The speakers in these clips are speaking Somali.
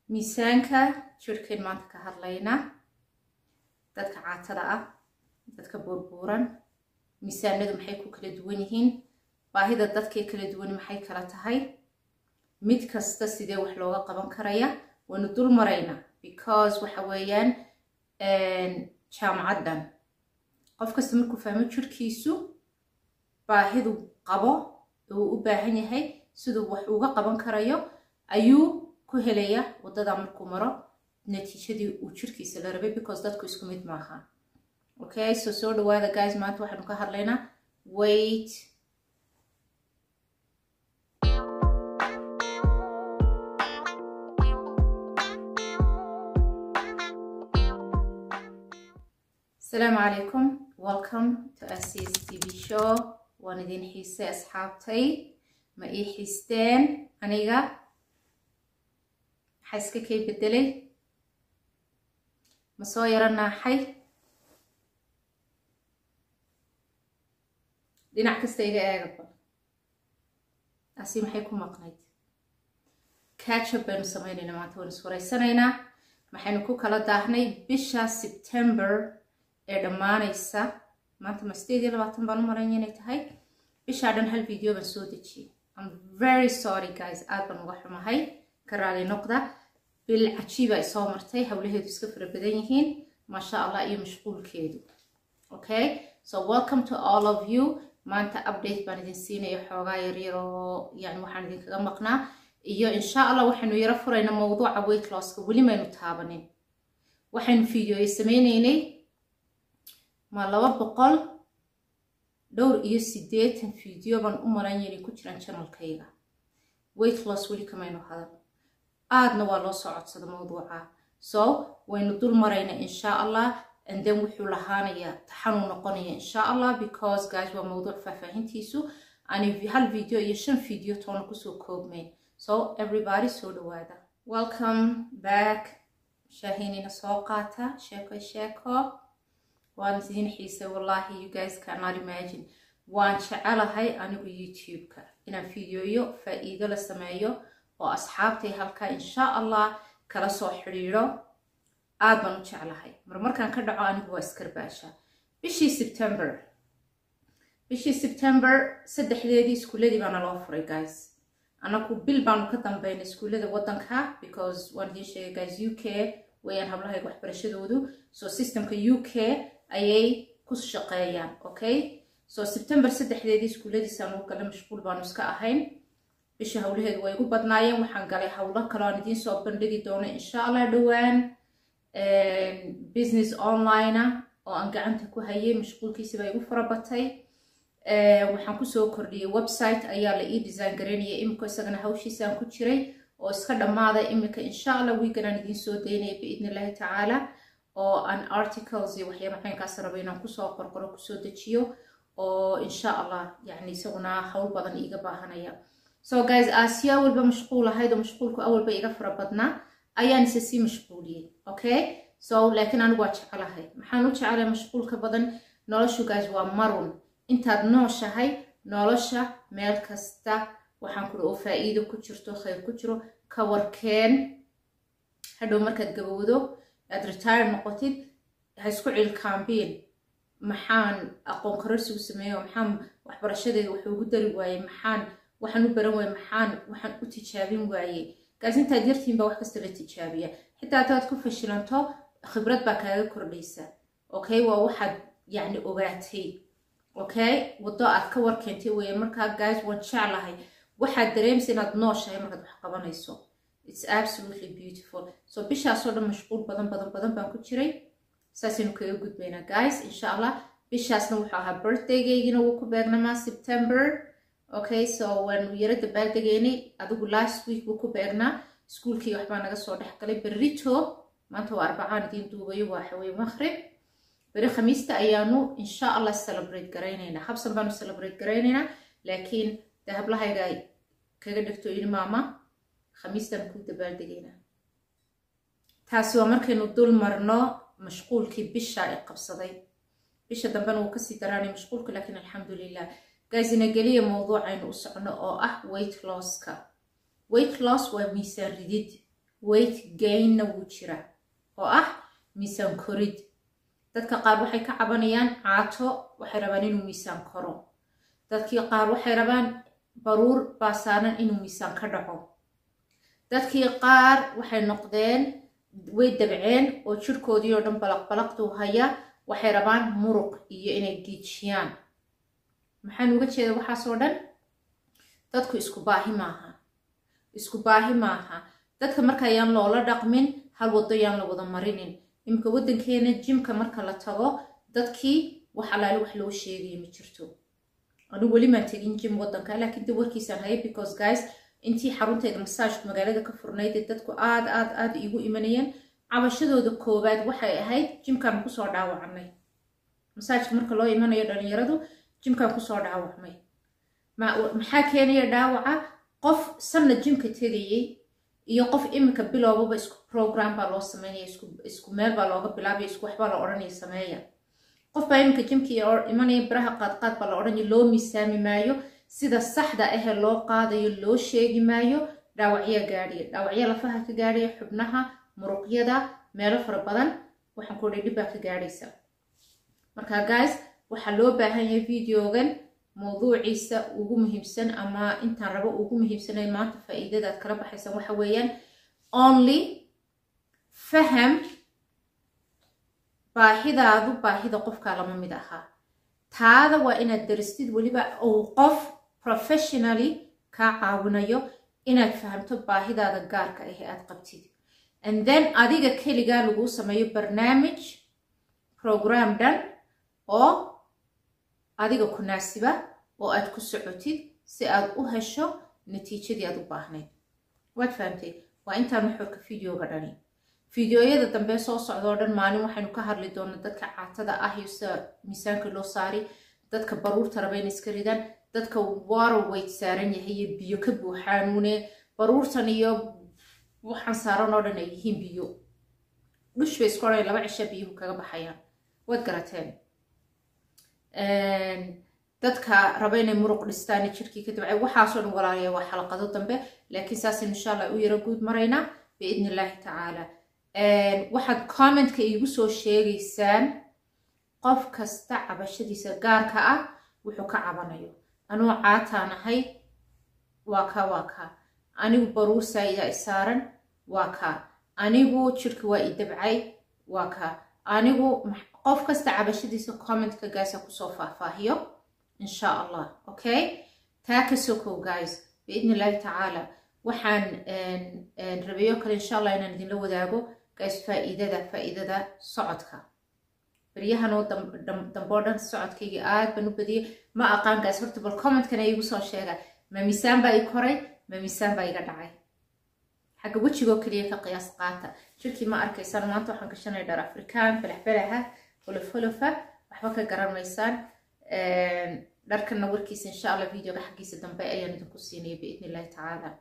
miisaanka jirhkayn maanta ka hadlaynaa dadka caatada ah dadka buurbuuran miisaanadu maxay ku kala duwan yihiin baahida dadkay kala duwan maxay kala tahay mid kasta sidee wax looga qaban karaya waynu dul maraynaa because waxa weeyaan jaamacaddan qof kasta markuu fahmo jirhkiisu baahidu qabo uu u baahan yahay siduu wax uga qaban karayo ayuu ku helaya waddada markuu maro natiijadii uu jirkiisa la rabay because dadku isku mid maaha okay so soo dhawaada guys maanta waxaanu ka hadlaynaa wait asalaamu calaykum welcome to asis tv show waan idin xiisay asxaabtay ma ii xiisteen aniga maxaa iska kay bedelay ma soo yaro naaxay dhinac kasta iga eegaba asi maxay ku maqnayd catchup baynu sameynaynaa maanta waynu iswaraysanaynaa maxaynu ku kala daahnay bisha september ee dhammaanaysa maanta ma sideed iyo labaatan baan u maranya inay tahay bishaa dhan hal video baan soo dejiyey am very sorry guys aad baan uga xumahay ka raali noqda bil cajiiba ay soo martay howlaheedu iska fara badan yihiin maasha allah iyo mashquulkeedu okay so welcome to all of you maanta update baan idin siinaya xoogaa yaryar oo yani waxaan idinkaga maqnaa iyo insha allah waxaynu yaro furayna mawduuca weight losska weli maynu taabanin waxaynu videoya sameyneynay ma laba boqol dhowr iyo siddeetan video baan u maran inay ku jiraan janalkayga weight loss weli kamaynu hadan aadna waa loo soo codsada mawduuca so waynu dul marayna insha allah and then wuxuu lahaanayaa taxanuu noqonaya insha allah because guys waa mawduuc faahfaahintiisu ani hal video iyo shan video toona kusoo koobmayn so everybody soo dhawaada welcome back shaahinina soo qaata sheeko sheeko waan idin xiisay wallahi you guys cannot imagine waan jecelahay anigu youtube-ka inaan videoyo faa-iido la sameeyo oo asxaabtay halkaa insha allah kala soo xidhiidho aad baan u jeclahay marmarkaan ka dhaco anigu waa iskarbaasha bishii september bishii september saddexdeedii iskuuladii baana loo furay guys anaku bil baanu ka dambeynay iskuullada waddanka because waan idiin sheegay guys u k wayaan hablahayga waxbarashadoodu so systemka u k ayay ku shaqeeyaan okay so september saddexdeedii iskuulladiisaan u galay mashquul baanu iska ahayn bisha howlaheedu way igu badnaayeen waxaan galay howlo kale aan idiin soo bandhigi doono insha allah dhowaan business onlinea oo aan gacanta ku hayay mashquulkiisiba igu farabatay waxaan kusoo kordhiyay website ayaa la ii design garaynaya imika isagana hawshiisaan ku jiray oo iska dhammaaday imika insha allah wiigan aan idiin soo daynaya biidn illahi tacaala oo aan articles iyo waxyaaba xaynkaas raba inaan kusoo qorqoro kusoo dejiyo oo insha allah yani isaguna hawl badan iiga baahanaya so guys aasiya awalba mashquul ahayd oo mashquulku awalba iga fara badnaa ayaan isa sii mashquuliyey okay so laakiin anigu waa jecelahay maxaan u jecelahay mashquulka badan noloshu guys waa marun intaad nooshahay nolosha meel kasta waxaan kuri oo faa-iido ku jirto khayr ku jiro ka warkeen hadhow markaad gabowdo aad retire noqotid ha isku cilkaambiin maxaan aqoon kororsigu sameeyo maxaan waxbarashadeeda wuxuu ugu dari waayey maxaan waxaan u baran waayey maxaan waxaan u tijaabin waayey gaas intaad yartiin baa wax kasta la tijaabiya xitaa hadaad ku fashilanto khibrad baa kaaga kordhaysa okay waa waxaad yacni ogaatay okay waddo aad ka warkeentay weeye markaa guys waan jeclahay waxaad dareemaysa inaad nooshahay markaad wax qabanayso it's absolutely beautiful so bishaasoo dhan mashquul badan badan badan baan ku jiray saasaynu kaga gudbaynaa guys insha allah bishaasna wuxuu ahaa birthday-gaygina wuu ku beegnamaa september okay so waanu yaro dabaaldegaynay adigu last week wuu ku beegnaa iskuulkii waxbaa naga soo dhex galay berrito maanta waa arbacaan idiin duubayo waa xawey maqrib beri khamiista ayaanu insha allah celebrate garaynaynaa habsan baanu celebrate garaynaynaa laakiin dee hablahayga kaga dhigto yidhi maama khamiistaan ku dabaaldegaynaa taasi waa markaynu dul marno mashquulkii bisha ay qabsaday bisha dambena wuu kasii daraanay mashquulka laakiin alxamdulilah gaasina geliya mowduucaynu u socno oo ah weight losska weight loss waa miisaan ridid weight gainna wuu jira oo ah miisaan korid dadka qaar waxay ka cabanayaan caato waxay rabaan inuu miisaan koro dadkii qaar waxay rabaan baruur baasaanan inuu miisaan ka dhaco dadkii qaar waxay noqdeen way dabceen oo jirkoodii oo dhan balaqbalaqduu haya waxay rabaan muruq iyo inay giijiyaan maxaan uga jeeda waxaasoo dhan dadku isku baahi maaha isku baahi maaha dadka marka ayaan loola dhaqmin hal waddo yaan la wada marinin iminka waddankeena jimka marka la tago dadkii wax alaale wax loo sheegaya ma jirto anigu weli maan tegin jim waddanka laakiin de warkiisaan haya because guys intii xarunteeda masaajka magaalada ka furnayd dadku aad aad aad iigu imanayeen cabashadooda koowaad waxay ahayd jimkaan kusoo dhaawacnay masaajka marka loo imanayo dhalinyaradu jimkaan kusoo dhaawacmay maxaa keenaya dhaawaca qof sanna jimka tegayay iyo qof iminka bilowbaba isku program baa loo sameynaya isku meel baa looga bilaabaya isku waxbaa la odhanaya sameeya qof baa iminka jimkii imanaya biraha qaadqaad baa la odhanaya loo miisaami maayo sida saxda ahee loo qaadayo loo sheegi maayo dhaawacyaa gaadhiya dhaawacya lafaha ka gaadhaya xubnaha muruqyada meelo fara badan waxaan ku odhay dhibbaa ka gaadhaysa marka guys waxaa loo baahan yahay videogan mawduuciisa ugu muhiimsan ama intaan rabo ugu muhiimsanay maanta faa'iidadaad kala baxaysan waxa weeyaan only faham baahidaadu baahida qofkaa lama mid ahaa taada waa inaad daristid weliba uu qof professionally kaa caawinayo inaad fahamto baahidaada gaarka ah ee aad qabtid and then adiga keligaa laguu sameeyo barnaamij program dhan oo adiga ku naasiba oo aad ku socotid si aad u hesho natiijadii aad u baahnayd waad fahamtay waa intaan maxorka videoga dhani fideoyada dambe soo socdoo dhan maalin waxaynu ka hadli doonaa dadka caatada ah iyo sida miisaanka loo saari dadka baruurta raba inay iska ridaan dadka water weight saaran yahay iyo biyo ka buuxaanuune baruurtan iyo waxaan saaran oo dhan ay yihiin biyo dhush bay isku odhanay laba cisha biyuhu kaga baxayaan waad garateen dadka raba inay muruq dhistaan jirkii ka dabcay waxaasoo dhan walaalaya waa xalaqado dambe laakiin saasaynu insha allah u yaro guud maraynaa biidni illaahi tacaala waxaad commentka iigu soo sheegaysaan qof kasta cabashadiisa gaarka ah wuxuu ka cabanayo anuu caataan ahay waa kaa waa kaa anigu baruur saa'idaa i saaran waa kaa anigu jirka waa i dabcay waa kaa anigu qof kasta cabashadiisa commentka gaasa kusoo faahfaahiyo insha allah okay taa ka sokow guys biidni illaahi tacaala waxaan rabeeyo kale insha allah inaan idinla wadaago guys faa'iidada faa'iidada socodka baryahanoo damboo dhan socodkayga aad baan u badiyay ma aqaan guys horta bal commentkana iigu soo sheega ma miisaan baa i koray ma miisaan baa iga dhacay xagga wejigoo keliya ka qiyaas qaata jirkii ma arkaysaan maanta waxaan gashanay dhar afrikaan falaxfalaha holofholofa waxba ka garan maysaan dharkana warkiisa insha allah videoga xaggiisa dambe ayaan idinku siinaya biidni illahi tacaala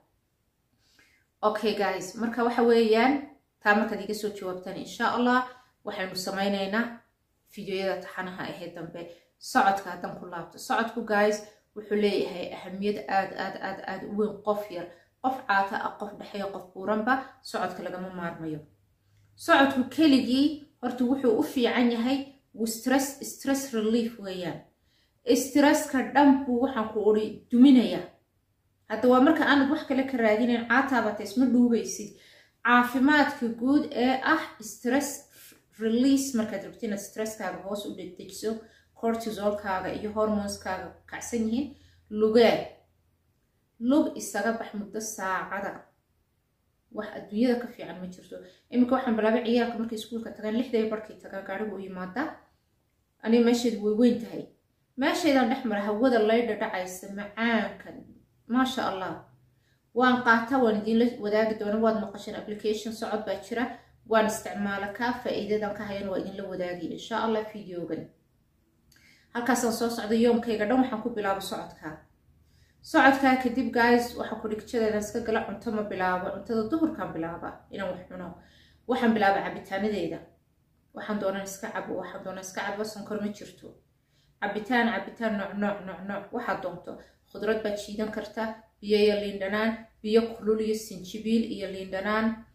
okay guys marka waxa weeyaan taa markaad iga soo jawaabtaan insha allah waxaynu samaynaynaa fideoyada taxanaha ahee dambe socodka haddaan ku laabto socodku guys wuxuu leeyahay ahamiyad aad aad aad aad u weyn qof yar qof caata ah qof dhexeeya qof buuranba socodka lagama maarmayo socodku keligii horta wuxuu u fiican yahay wuu stress stress relief weeyaan stresska dhan buu waxaan ku uri duminaya hadda waa marka aanad wax kale ka raadinayn caataabata isma dhuubaysid caafimaadka guud ee ah stress release markaad rabti inaad stresskaaga hoos u dedejiso cortisolkaaga iyo hormoneskaaga kacsan yihiin lugee lug isaga bax muddo saacada wax adduunyada ka fiican ma jirto iminka waxaan bilaabay ciyaalka markay iskuulka tagaan lixday barkay tagaan gaarigu u yimaada aniga meesheedu way weyn tahay meeshaydaan dhex mara hawada laydha dhacaysa macaanka maasha allah waan qaata waan idinla wadaagi doona waad maqasheen application socod baa jira waan isticmaala kaa faa'iidadan ka hayana waa idinla wadaagaya insha allah videogan halkaasaan soo socda yoomkayga dhan waxaan ku bilaabo socodkaa socodkaa kadib guys waxaa ku dhigjadeedan iska gala cunto ma bilaabo cuntada duhurkaan bilaaba inaan wax cuno waxaan bilaaba cabitaanadeeda waxaan doonaan iska cabo waxaan doonaan iska cabo sonkor ma jirto cabitaan cabitaan nooc nooc nooc nooc waxaad doonto khudrad baad shiidan kartaa biyo iyo liindhanaan biyo kulul iyo sinjibiil iyo liindhanaan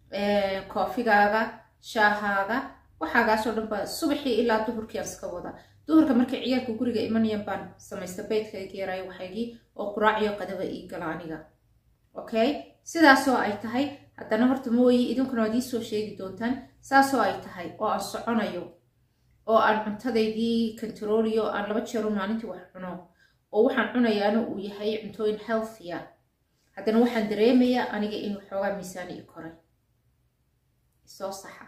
koofigaaga shaahaaga waxaagaasoo dhan baa subaxii ilaa duhurkii aan iska wada duhurka markay ciyaalka guriga imanayaan baan samaysta beydkayga yaraayo waxaygii oo quraaciyo qadaba ii gala aniga okay sidaasoo ay tahay haddana horta mooyi idinkuna waad iisoo sheegi doontaan saasoo ay tahay oo aan soconayo oo aan cuntadaydii controliyo aan laba jeero maalintii wax cuno oo waxaan cunayaana uu yahay cuntooyin healthya haddana waxaan dareemayaa aniga in waxoogaa miisaani i koray isoo saxa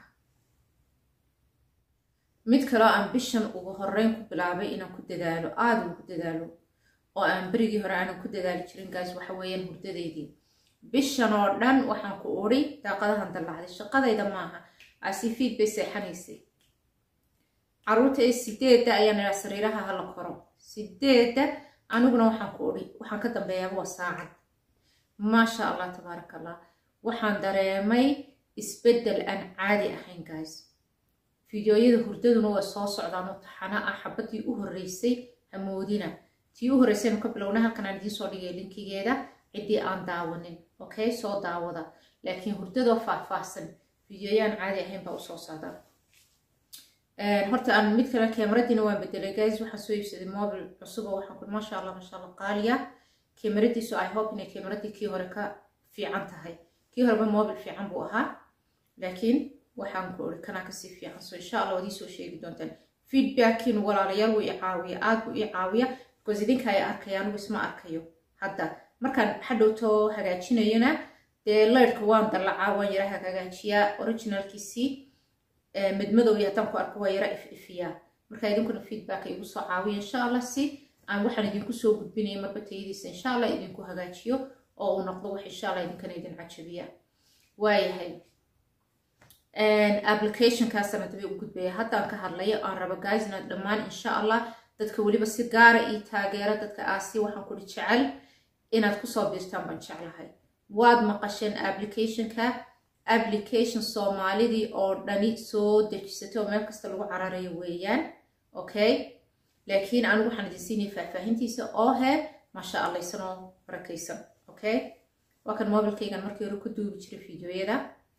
mid kaloo aan bishan ugu horeyn ku bilaabay inaan ku dadaalo aada ugu dadaalo oo aan berigii hore aanan ku dadaali jirin gaas waxa weeyaan hurdadeydii bishan oo dhan waxaan ku udhi daaqadahan dallacday shaqadayda maaha asifiid bay seexanaysay caruurta ee sideedda ayaan idhaa sariiraha hala koro sideedda aniguna waxaan ku udhi waxaan ka dambeeyaaba waa saacad maasha allah tabaaraka allah waxaan dareemay isbeddel aan caadi ahayn guys fideoyada hurdaduna waa soo socdaan oo taxana ah xabadii u horreysay hamoodina tii u horreysaynu ka bilowna halkan aan idiin soo dhigay linkigeeda ciddii aan daawanin okay soo daawada laakiin hurdadoo faahfaahsan fideoyaan caadi ahayn baa usoo socdaa horta aan mid kale kamaradiina waan bedelay guys waxaan soo iibsaday mobil cusub oo waxaan ku maasha allah maasha allah qaaliya kamaradiisu i hope inay kamaradii kii hore ka fiican tahay kii horeba mobil fiican buu ahaa laakiin waxaan ku ori kanaa kasii fiican so insha allah waad iisoo sheegi doontaan feedbackiinu walaalayaal wuu i caawiya aad buu i caawiya because idinka ay arkaya anigu isma arkayo hadda markaan hadhowto hagaajinayona dee leyrhka waan dallacaa waan yara hagaajiyaa originalkiisii madmadowya haddaan ku arko waa yara if ifiyaa marka idinkuna feedbacka igu soo caawiya insha allah si aan waxaan idinku soo gudbinaya marba tayadiisa insha allah idinku hagaajiyo oo uu noqdo wax insha allah idinkana idin cajabiya waayahay applicationkaasana dabe u gudbaya haddaan ka hadlayo aan rabo guysna dhammaan insha allah dadka weliba si gaara ii taageera dadka aasi waxaan kudhi jecel inaad kusoo biirtaan baan jeclahay waad maqasheen applicationka application soomaalidii oo dhani soo dejisatay oo meel kasta lagu cararayo weeyaan okay laakiin anigu waxaan idin siinaya faahfaahintiisa oo he maasha allaysan oo barakaysan okay waa kan mobilkaygan markii hore ku duubi jiray fideoyada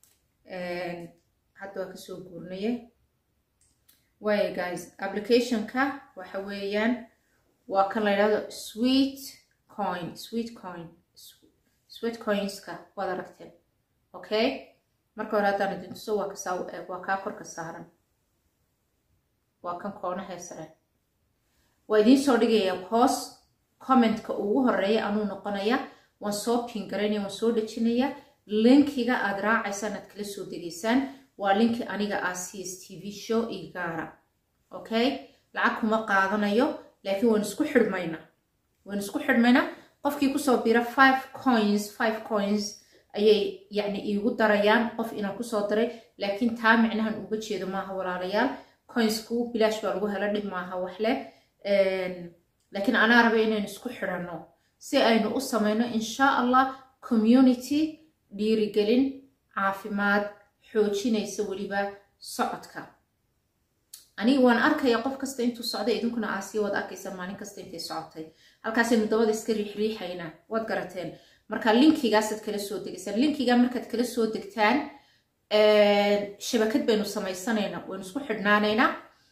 hadda waa kasoo guurnaya waaya guys applicationka waxa weeyaan waa kan la yidhahdo sweet coin sweet coin sweet coinska waad aragteen okay marka hore haddaan idin tuso waa kasaa u eeg waa kaa korka saaran waa kan koonahee sare waa idiin soo dhigaya hoos commentka ugu horeeya anuu noqonaya waan soo pingaraynaya waan soo dhejinaya linkiga aad raacaysaan aad kala soo degaysaan waa linki aniga ah c s t v show io gaara okay lacag kuma qaadanayo laakiin waan isku xidhmayna waan isku xidhmayna qofkii kusoo bira five coins five coins ayay yacni iigu darayaan qof inaan kusoo daray laakiin taa micnahan uga jeedo maaha walaalayaal coinsku bilaash baa lagu helo dhib maaha waxleh laakiin anaa raba inaynu isku xidhanno si aynu u samayno insha allah community dhiirigelin caafimaad xoojinaysa weliba socodka aniga waan arkaya qof kasta intuu socday idinkuna aasiya waad arkaysaa maalin kasta intay socotay halkaasaynu dabada iska riixriixaynaa waad garateen marka linkigaasaad kala soo degaysaan linkiga markaad kala soo degtaan shabakad baynu samaysanaynaa waynu isku xidhnaanaynaa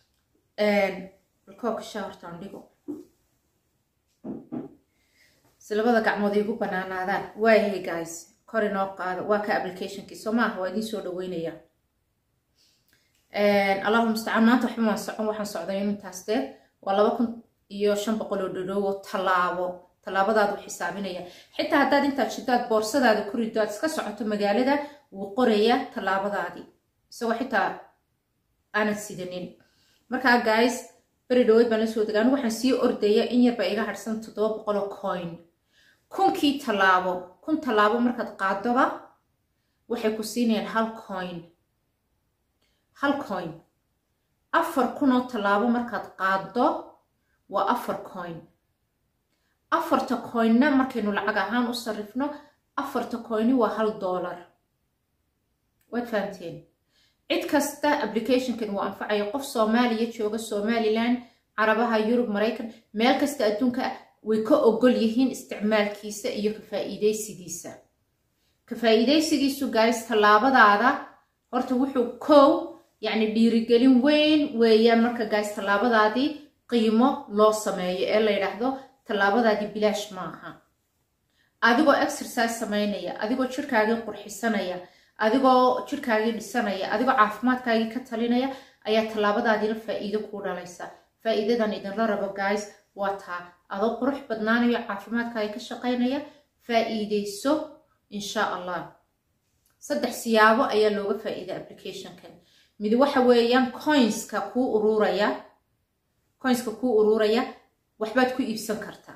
koobka shaahortaan dhigo si labada gacmood igu banaanaadaan waayahay guys kor inoo qaado waa ka applicationkii soo maaha waa idiin soo dhaweynaya allahuma mustacaan maanta waxba waan socon waxaan socday intaas dee waa laba kun iyo shan boqol oo dhadhoowo tallaabo tallaabadaadu xisaabinaya xitaa haddaad intaad shidaad boorsadaada ku rido aad iska socoto magaalada wuu qoraya tallaabadaadii isagoo xitaa aanad sidanin markaa guys beri dhaweyd baan la soo dega anigu waxaan sii ordaya in yarba iga harsan toddoba boqoloo coin kunkii tallaabo kun tallaabo markaad qaadoba waxay ku siinayaan hal coin hal coin afar kunoo tallaabo markaad qaado waa afar coin afarta coinna markaynu lacag ahaan u sarrifno afarta coini waa hal dollar waad fahamteen cid kasta applicationkan uu anfacayo qof soomaaliya jooga somalilan carabaha yurub maraykan meel kasta adduunka way ka ogol yihiin isticmaalkiisa iyo ka faa'iidaysigiisa ka faa'iidaysigiisu guys tallaabadaada horta wuxuu kow yacni dhiirigelin weyn weeyaan marka guys tallaabadaadii qiimo loo sameeyo ee la yidhaahdo tallaabadaadii bilaash ma aha adigoo exercise samaynaya adigoo jirkaagii qurxisanaya adigoo jirkaagii dhisanaya adigoo caafimaadkaagii ka talinaya ayaa tallaabadaadiina faa'iido kuu dhalaysa faa'iidadan idinla rabo guys waa taa adoo qurux badnaanayo caafimaadkaagii ka shaqaynaya faa'iidayso insha allah saddex siyaabo ayaa looga faa'iida applicationkan mid waxa weeyaan coinska kuu ururaya coinska kuu ururaya waxbaad ku iibsan kartaa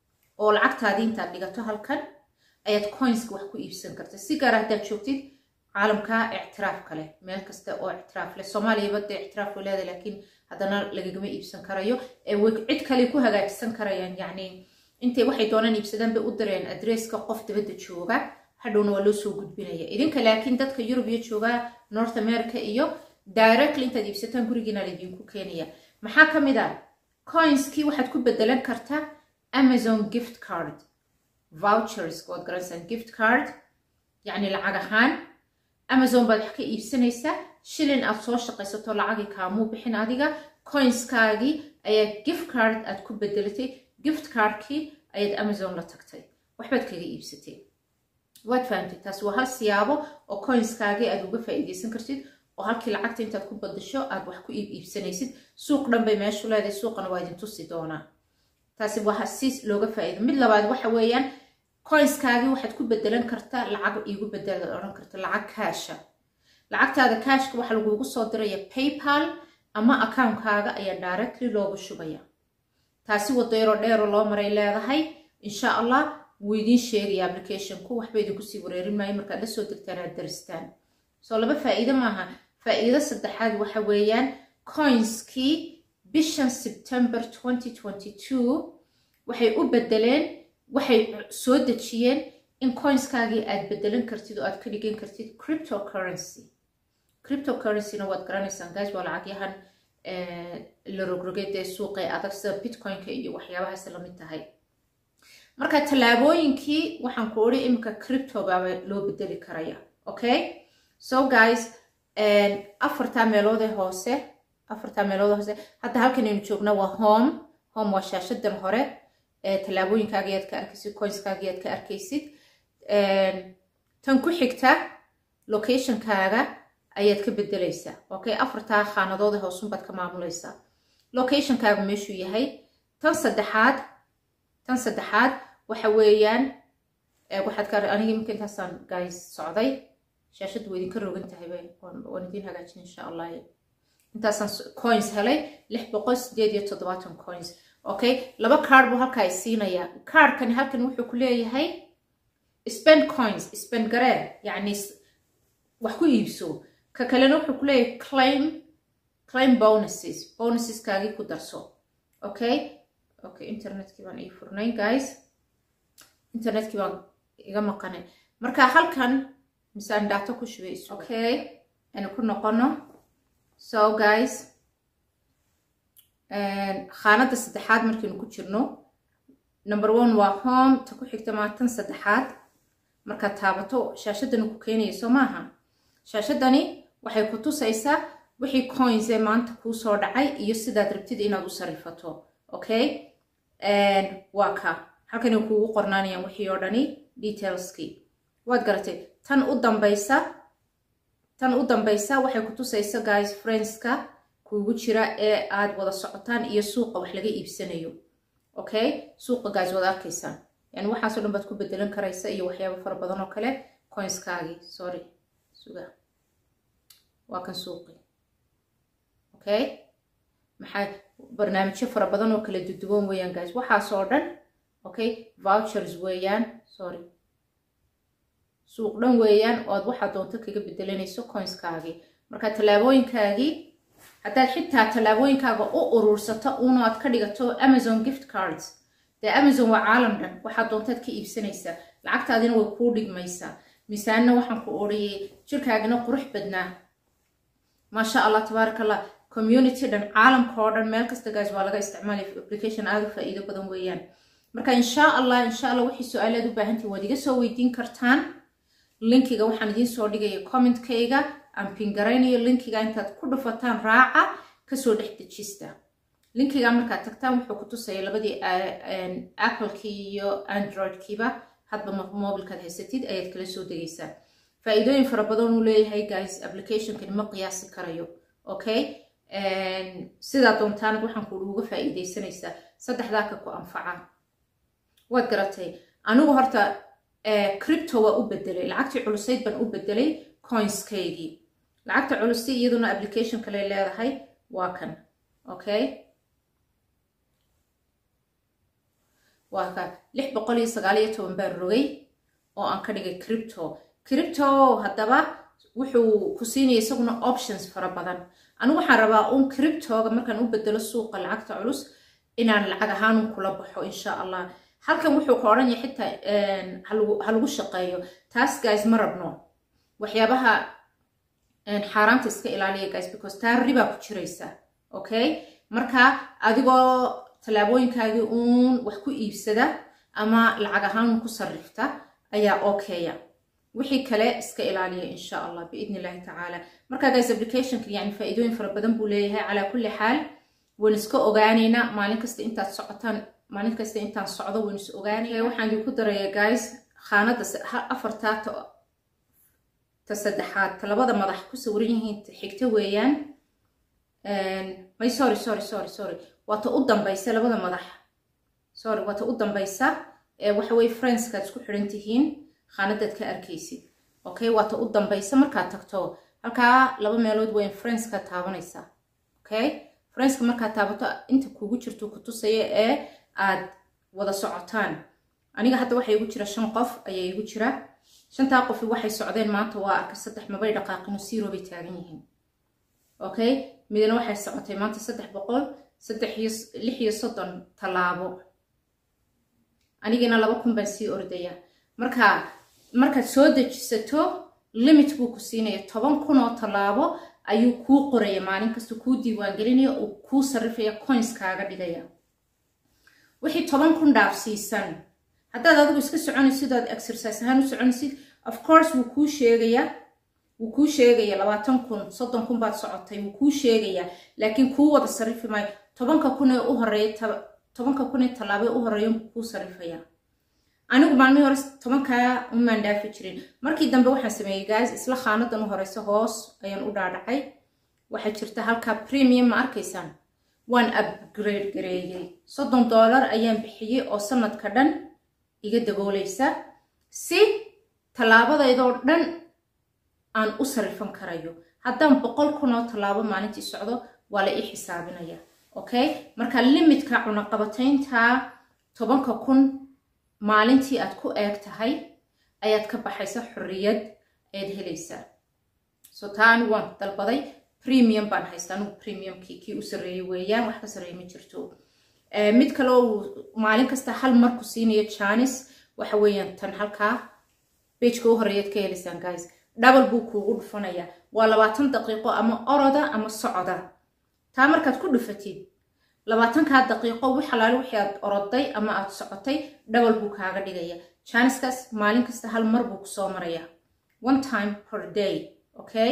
oo lacagtaadii intaad dhigato halkan ayaad coinska wax ku iibsan karta si gaar haddaad joogtid caalamka ictiraafka leh meel kasta oo ictiraaf leh soomaaliyaba dee ictiraaf way leedahay laakiin haddana lagagama iibsan karayo ee way cid kale ku hagaajisan karayaan yacni intay waxay doonaan iibsadaan bay u direen adresska qof dibadda jooga hadhowna waa loo soo gudbinaya idinka laakiin dadka yurub iyo jooga north america iyo directly intaad iibsataan gurigiina laydinku keenaya maxaa ka mid ah coinskii waxaad ku bedelan kartaa amazon gift card vouchers waad garanaysaa gift card yacni lacag ahaan amazon baad wax ka iibsanaysaa shilin aad soo shaqaysato lacagii kaamuu bixin adiga coinskaagii ayaa gift card aad ku bedelatay gift cardkii ayaad amazon la tagtay waxbaad kaga iibsatay waad fahamtay taas waa hal siyaabo oo coinskaagii aad uga faa'iidaysan kartid oo halkii lacagta intaad ku badasho aad wax ku iib iibsanaysid suuq dhan bay meeshu leedahay suuqana waa idin tusi doonaa taasi waa si looga faa'iido mid labaad waxa weeyaan coinskaagii waxaad ku bedelan kartaa lacag iigu bedel odhan karta lacag kaasha lacagtaada kaashka waxaa lagugu soo diraya paypal ama account-kaaga ayaa directly loogu shubaya taasi wadayro dheero loo maray leedahay insha allah wuu idiin sheegaya applicationku waxba idinku sii wareerin maayo markaad la soo degtaan aad daristaan soo laba faa'iido maaha faa'iido saddexaad waxa weeyaan coinskii bishan september 2022 waxay u bedeleen waxay soo dejiyeen in coinskaagii aad bedelan kartid oo aad ka dhigan kartid cryptocurrency cryptocurrencyna waad garanaysaan guys waa lacagyahan la rogrogay dee suuqay adag sida bitcoinka iyo waxyaabahaas lamid tahay marka tallaabooyinkii waxaan ku odhi iminka crypto baaba loo bedeli karaya okay so guys afartaa meeloodee hoose afartaa meelood hoose hadda halkan aynu joogna waa home home waa shaashadan hore tallaabooyinkaaga ayaad ka arkaysid coinskaaga ayaad ka arkaysid tan ku xigta locationkaaga ayaad ka bedelaysaa okay afartaa khaanadoode hoosunbaad ka maamulaysaa locationkaagu meeshuu yahay tan saddexaad tan saddexaad waxa weeyaan waxaad ka aniga imika intaasaan guys socday shaashaddu waa idinka rogan tahay waan idiin hagaajin insha allah intaasaan coins helay lix boqol sideed iyo toddobaatan coins okay laba card buu halkaa i siinayaa cardkani halkan wuxuu ku leeyahay spend coins spend garee yacni wax ku iibso ka kalena wuxuu ku leeyahay claim claim bonuses bonuseskaagii ku darso okay okay internetkii baan ii furnay guys internetkii baan iga maqanay marka halkan misaan daato ku shubay okay aynu ku noqono so guys khaanada saddexaad markaynu ku jirno number one waa home ta ku xigta maatan saddexaad markaad taabato shaashadani ku keenaya soo maaha shaashadani waxay ku tusaysaa wixii coins ee maanta kuu soo dhacay iyo sidaad rabtid inaad u sarifato okay waa ka halkani kuugu qornaanayaan wixii oo dhani detailskii waad garatay tan u dambaysa tan u dambaysa waxay ku tusaysa guys friendska kuugu jira ee aad wada socotaan iyo suuqa wax laga iibsanayo okay suuqa guys wada arkaysaan yani waxaasoo dhan baad ku bedelan karaysa iyo waxyaabo fara badan oo kale coinskaagii sorry suga waa kan suuqi okay maxaa barnaamijyo fara badan oo kala duduwan weeyaan guys waxaasoo dhan okay vouchers weeyaan sorry suuq dhan weeyaan oo aad waxaa doonto kaga bedelanayso coinskaagii marka tallaabooyinkaagii haddaad xitaa tallaabooyinkaaga u urursato uuna aad ka dhigato amazon gift cards dee amazon waa caalam dhan waxaad doontaad ka iibsanaysaa lacagtaadina way kuu dhigmaysaa miisaanna waxaan ku odhayay jirkaagina qurux badnaa maasha allah tabaaraka allah community dhan caalamka oo dhan meel kasta guys waa laga isticmaalaya application aada u faa'iido badan weeyaan marka insha allah insha allah wixii su-aalaad u baahantihin waad iga soo weydiin kartaan linkiga waxaan idiin soo dhigaya commentkayga aan pingaraynayo linkiga intaad ku dhufataan raaca kasoo dhex dejista linkiga markaad tagtaan wuxuu ku tusaya labadii applekii iyo androidkiiba hadba mobilkaad haysatid ayaad kala soo degaysaa faa-iidooyin fara badan uu leeyahay guys applicationkani ma qiyaasi karayo okay sidaa doontaanad waxaan ku uga faa-iideysanaysaa saddexdaa ka ku anfaca waad garatay anigu horta cripto waa u bedelay lacagtii culusayd baan u bedelay coinskaygii lacagta culusi iyaduna application kale leedahay waa kan okay waa ka lix boqol iyo sagaal iyo toban baan rogay oo aan ka dhigay cripto cripto haddaba wuxuu ku siinaya isaguna options fara badan anigu waxaan rabaa uun criptoga markaan u bedelo suuqa lacagta culus inaan lacag ahaanun kula baxo insha allah halkan wuxuu ka odhan yahay xitaa ha lagu shaqeeyo taas guys ma rabno waxyaabaha xaaraanta iska ilaaliya guys because taa ribaa ku jiraysa okay marka adigoo tallaabooyinkaagii uun wax ku iibsada ama lacag ahaan ku sarrifta ayaa okeya wixii kale iska ilaaliya insha allah biidn illahi tacaala marka guys applicationka yani faa-iidooyin fara badan buu leeyahay calaa kulli xaal waan iska ogaaneynaa maalin kasta intaad socotaan maalin kasta intaan socdo waan is ogaanaya waxaan idinku daraya guys khaanada afartaa ta saddexaad ta labada madax ku sawiran yihiin xigta weeyaan may sorry sorry sorry sorry waa ta u dambaysa labada madax sorry waa ta u dambaysa waxa weye friendskaad isku xidhan tihiin khaanadaad ka arkaysid okay waa ta u dambaysa markaad tagto halkaa laba meelood weyn friendskaad taabanaysaa okay friendska markaad taabato inta kugu jirto ku tusaya ee aad wada socotaan aniga hadda waxaa igu jira shan qof ayaa igu jira shantaa qofi waxay socdeen maanta waa arka saddex mabay dhaqaaqino siro bay taagan yihiin okay midna waxay socotay maanta saddex boqol saddex iyo lix iyo soddon tallaabo anigana laba kun baan sii ordaya marka markaad soo dejisato limit buu ku siinaya toban kun oo tallaabo ayuu kuu qoraya maalin kasta kuu diiwaangelinaya uu kuu sarrifaya coins kaaga dhigaya wixii toban kun dhaafsiisan haddaad adigu iska soconaysid oad exercise ahaan u soconaysid of course wuu kuu sheegayaa wuu kuu sheegaya labaatan kun soddon kun baad socotay wuu kuu sheegayaa laakiin kuu wada sarrifi maayo tobanka kun ee u horeeya tobanka kun ee tallaabee u horeeya kuu sarrifaya anigu maalmihii hore tobankaa umaan dhaafi jirin markii dambe waxaan sameeyey guys isla khaanadan u horeysa hoos ayaan u dhaadhacay waxaa jirta halkaa premium ma arkaysaan waan upgrade gareeyey soddon dollar ayaan bixiyey oo sanadka dhan iga daboolaysa si tallaabadaydoo dhan aan u sarrifan karayo haddaan boqol kun oo tallaabo maalintii socdo waa la ii xisaabinaya okay marka limitka cunaqabataynta tobanka kun maalintii aad ku eeg tahay ayaad ka baxaysa xorriyad ayaad helaysaa so taa anigu waan dalbaday premium baan haysta anigu premiumkii kii u sarreeyey weeyaan wax ka sarreeya ma jirto mid kale oo maalin kasta hal mar ku siinayo janis waxa weeyaan tan halkaa bejka u horeeyaad ka helaysaan guys double buu kuugu dhufanaya waa labaatan daqiiqo ama oroda ama socoda taa markaad ku dhufatid labaatankaa daqiiqo wix alaale wixii aad oroday ama aad socotay double buu kaaga dhigaya janiskaas maalin kasta hal mar buu kusoo maraya one time per day okay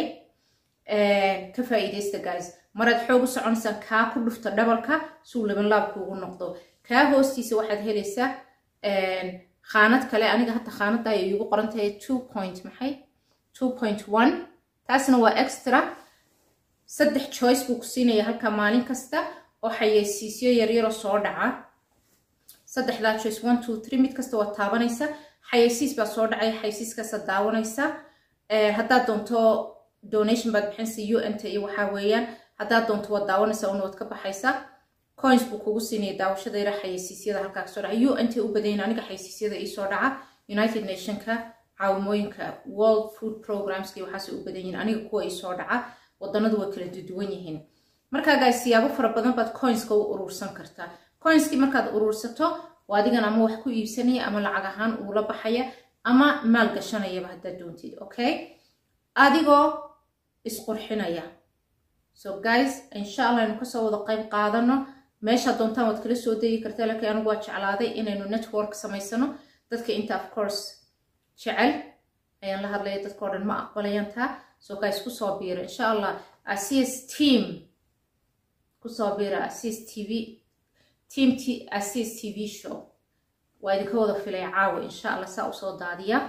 ka faa'iidaysta guys maraad xoog u soconaysaan kaa ku dhufta dhabalka suu laban laab kuugu noqdo kaa hoostiisa waxaad helaysaa khaanad kale aniga hadda khaanada ay iigu qoran tahay two point maxay two point one taasna waa extra saddex choice buu ku siinaya halka maalin kasta oo xayeysiisyo yaryaroo soo dhaca saddexdaa choice one two three mid kasta waad taabanaysa xayeysiis baa soo dhacaya xayeysiiskaasaad daawanaysa haddaad doonto donation baad bixinaysa u n t iyo waxaa weeyaan haddaad doonto waad daawanaysaa una waad ka baxaysaa coins buu kugu siinaya daawashada yara xayeysiisyada halkaa kasoo dhaca u n t u badayin aniga xayeysiisyada iisoo dhaca united nationka caawimooyinka world food programska iyo waxaasay u badan yihiin aniga kuwa iisoo dhaca wadanadu way kala duduwan yihiin markaa gaas siyaabo fara badan baad coinska u urursan kartaa coinskii markaad urursato waa adigan ama wax ku iibsanaya ama lacag ahaan uula baxaya ama maal gashanayaba haddaad doontid okay adigoo isqurxinaya so guys insha allah aynu kasoo wada qayb qaadano meeshaad doontaan waad kala soo degi kartaa laakiin anigu waa jeclaaday inaynu network samaysano dadka inta of course jecel ayaan la hadlaya dadkao dhan ma aqbalayaan taa so guys kusoo biira insha allah asis team kusoo biira asis tv team t asis tv show waa idinka wada filay caawa insha allah saa usoo daadiya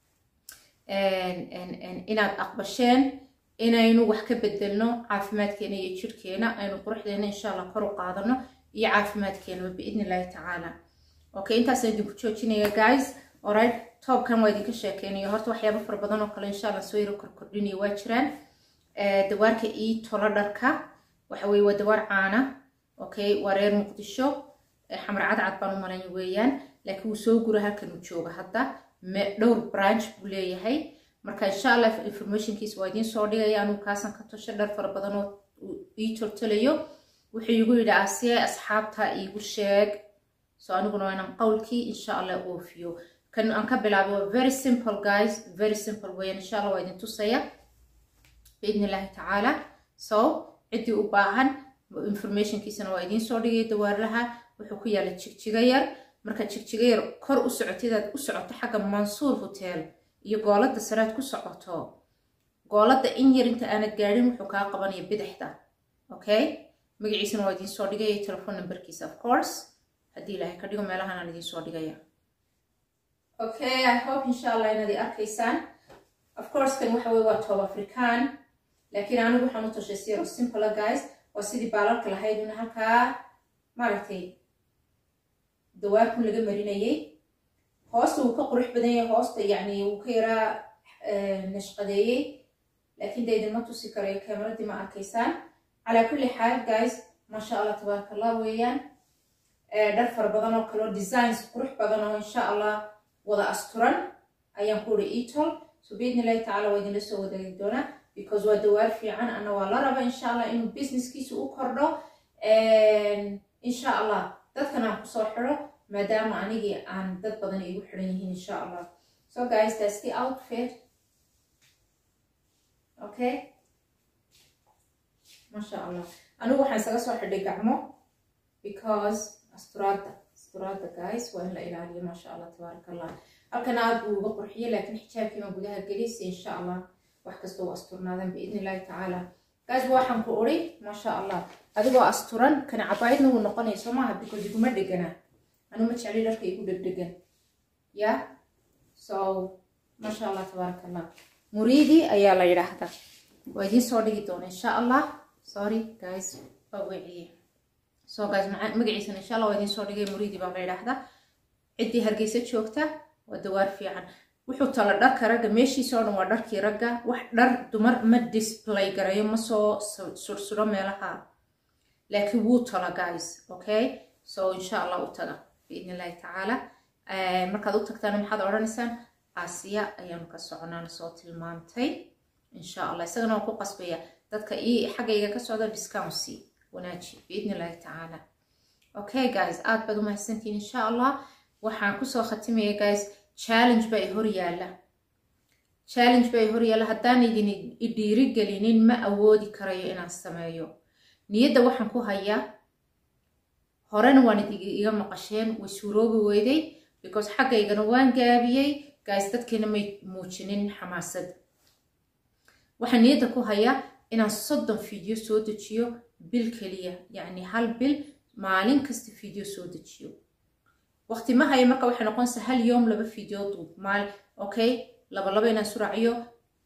inaad aqbasheen inaynu wax ka bedelno caafimaadkeena iyo jirkeena aynu quruxdeena insha allah kor u qaadano iyo caafimaadkeenaba biidni illahi tacaala okay intaasaan idinku joojinaya guys alright toobkan waa idinka sheekeynayo horta waxyaabo fara badan oo kale insha allah soo yaro korkordhinayo waa jiraan dawaarka ii tolo dharka waxa weye waa dawaar caana okay waa reer muqdisho xamar cadcad baan u malanya weeyaan laakiin wuu soo gura halkan uu jooga hadda dhowr branch buu leeyahay marka insha allah informationkiisa waa idiin soo dhigaya anugu kaasan ka tosho dhar fara badan oo ii toltolayo wuxuu igu yidhi asiye asxaabta iigu sheeg so aniguna waa inaan qowlkii insha allah oofiyo kan aan ka bilaabay waa very simple guys very simple weeyaan insha allah waa idin tusaya biidni illahi tacaala so ciddii u baahan informationkiisana waa idiin soo dhigay dawaarlaha wuxuu ku yaala jigjiga yar marka jigjiga yar kor u socotidaad u socoto xagga mansuur hotel iyo gooladda saread ku socoto gooladda in yar inta aanad gaadhin wuxuu kaa qabanaya bidixda okay magaciisana waa idiin soo dhigaya telefon numberkiisa of course haddii ilaahay ka dhigo meelahan aan idiin soo dhigaya okay i hope insha allah inaad i arkaysaan of course kan waxa weye waa toob african laakiin anigu waxaan u tashay siro simple guys waa sidii baalalka lahayd una halkaa maaragtay dawaarkun laga marinayay hoosta wuu ka qurux badan yahay hoosta yacni wuu ka yaraa nashqadeeyey laakiin dee idinma tusi karayo kameradii ma arkaysaan calaa kulli xaal guys maasha allah tabaaraka allah weeyaan dhar fara badan oo kaleo designs qurux badan oo insha allah wada asturan ayaan ku uri etol so biidni illahi tacala waa idinla soo wadaagi doonaa because waa dawaar fiican ana waa la raba insha allah inuu businesskiisa u kordho insha allah dadkan aan kusoo xidho maadaama anigii aan dad badan igu xidhan yihiin insha allah so guys that's the outfit okay masha allah anigu waxaan isaga soo xidhay gacmo because asturaadda asturaadda guys waa in la ilaaliyo maasha allah tabaaraka allah halkan aad buu uga qurxiyay laakiin xijaabkii baan gudaha gelisay insha allah wax kasta u asturnaadan biidni illahi tacaala guys waxaan ku uri maasha allah adigoo asturan kana cabaayadna wuu noqonaya soo maaha because iguma dhegana anu ma jecli dharka igu dhegdhegan ya so maasha allah tabaaraka allah muriidi ayaa la yidhaahdaa waa idiin soo dhigi doona insha allah sorry guys waa weeciye so guys magaciisana insha allah waa idiin soo dhigay muriidi baa la yidhaahdaa ciddii hargeysa joogta waa dawaar fiican wuxuu tala dharka ragga meeshiisa oo dhan waa dharkii ragga wax dhar dumar ma display garayo ma soo sursuro meelaha laakiin wuu tala guys okay so insha allah u taga biidni illahi tacaala markaad u tagtaana maxaad odhanaysaan aasiya ayaanu ka soconaana soo tilmaantay insha allah isagana waan ku qasbaya dadka ii xaggayga ka socda discountsy wanaaji biidni illahi tacaala okay guys aad baad u mahadsantihiin insha allah waxaan kusoo khatimaya guys challenge baa i hor yaalla challenge baa i hor yaalla haddaan idin idhiiri gelinin ma awoodi karayo inaan sameeyo niyadda waxaan ku hayaa horena waan iga maqasheen way suuroobi weyday because xaggaygana waan gaabiyey guys dadkiina may muujinin xamaasad waxaan niyadda ku hayaa inaan soddon video soo dejiyo bil keliya yacni hal bil maalin kasta video soo dejiyo waqti ma haya marka waxay noqonaysaa hal yoom laba video duub maal okay laba laba inaan suraaciyo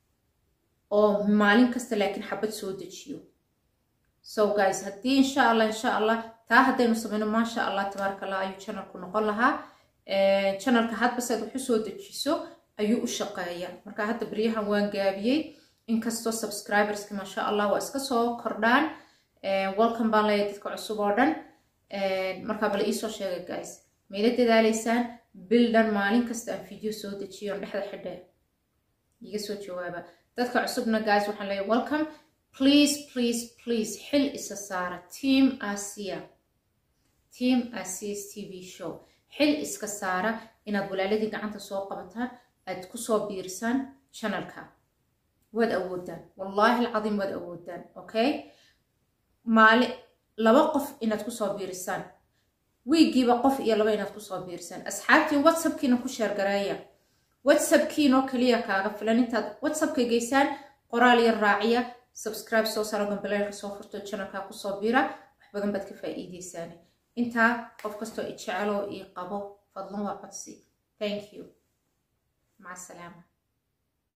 oo maalin kasta laakiin xabad soo dejiyo so guys haddii insha allah insha allah taa haddaynu sameyno maasha allah tabaaraka allah ayuu channelku noqon lahaa channelka hadba saad wax u soo dejiso ayuu u shaqeeya marka hadda beryahan waan gaabiyey inkastoo subscriberska maasha allah waa iska soo kordhaan welcome baan leeyahay dadka cusub oo dhan markaa bala iisoo sheegay guys mayla dadaaleysaan bil dhan maalin kasta aan video soo dejiyo on dhexda xidhe iga soo jawaaba dadka cusubna guys waxaan leeyahay welcome please please please xil isa saara team asia team asias tv show xil iska saara inaad walaaladii gacanta soo qabataan aad kusoo biirisaan channelka waad awoodaan wallaahi alcadiim waad awoodaan okay maali laba qof inaad kusoo biirisaan wiigiiba qof iyo laba inaad kusoo biirisaan asxaabtii whatsappkiina ku sheergareeya whatsappkiinoo keliya kaaga filan intaad whatsappka geysaan qoraal yar raaciya subscribe soo saro gambaleelka soo furto janalka kusoo bira wax badan baad ka faa'iideysaan intaa qof kastoo i jecelo ii qabo fadlan waa codsi thank you maca asalaama